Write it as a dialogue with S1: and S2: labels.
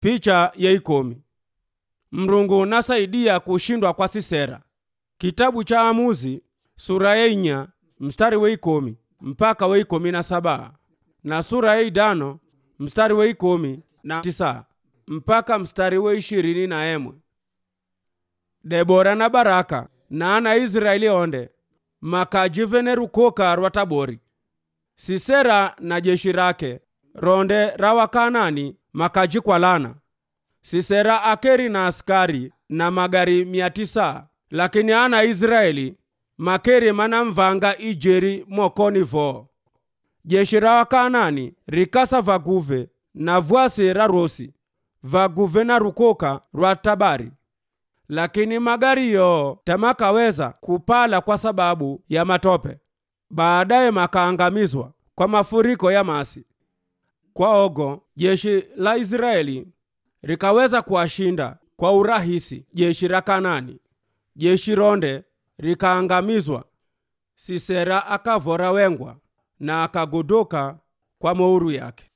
S1: Picha ya ikomi. Mrungu nasaidia kushindwa kwa Sisera. Kitabu cha Amuzi sura ya inya mstari wa ikomi mpaka wa ikomi na saba na sura ya idano mstari wa ikomi na tisa mpaka mstari wa ishirini na emwe. Debora na Baraka na ana Israeli onde makajivene rukoka rwa Tabori. Sisera na jeshi rake ronde ra Wakanani makajikwalana. Sisera akeri na askari na magari mia tisa, lakini ana Israeli makeri manamvanga ijeri mokoni vo. Jeshi ra Wakanani rikasa vaguve na vwasi ra rosi vaguve na rukoka rwa Tabari, lakini magari yo tamakaweza kupala kwa sababu ya matope. Baadaye makaangamizwa kwa mafuriko ya masi. Kwa ogo jeshi la Israeli rikaweza kuwashinda kwa urahisi jeshi la Kanani. Jeshi ronde rikaangamizwa. Sisera akavora wengwa na akagodoka kwa mouru yake.